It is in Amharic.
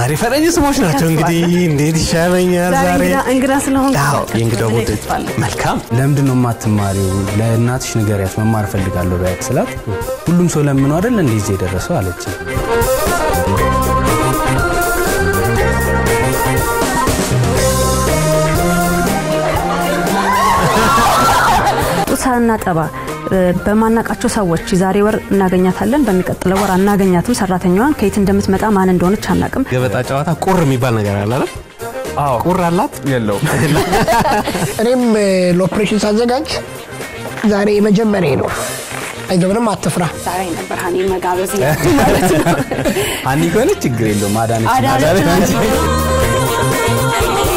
ዛሬ ፈረንጅ ስሞች ናቸው። እንግዲህ እንዴት ይሻለኛል ዛሬ ዛሬ እንግዳ- እንግዳ ስለሆንኩ አዎ፣ የእንግዳ ምን ቡድን ይባላል? መልካም ለምንድን ነው የማትማሪው? ለእናትሽ ንገሪያት መማር እፈልጋለሁ በያት ስላት ሁሉም ሰው ለምኖ አይደል እንደዚህ የደረሰው አለች። ጡት ሳናጠባ እ፣ በማናቃቸው ሰዎች የዛሬ ወር እናገኛታለን፣ በሚቀጥለው ወር አናገኛትም። ሰራተኛዋን ከየት እንደምትመጣ ማን እንደሆነች አናቅም። ገበጣ ጨዋታ ቁር የሚባል ነገር አለ አይደል? አዎ ቁር አላት የለውም እኔም እ፣ ለኦፕሬሽን ሳዘጋጅ ዛሬ የመጀመሪያ ነው። አይገብርም፣ አትፍራ። ዛሬ ነበር ሀኒ መጋበዝ ማለት ነው። አኒ ከሆነች ችግር የለውም አዳነች አዳነች አዳነች ናት።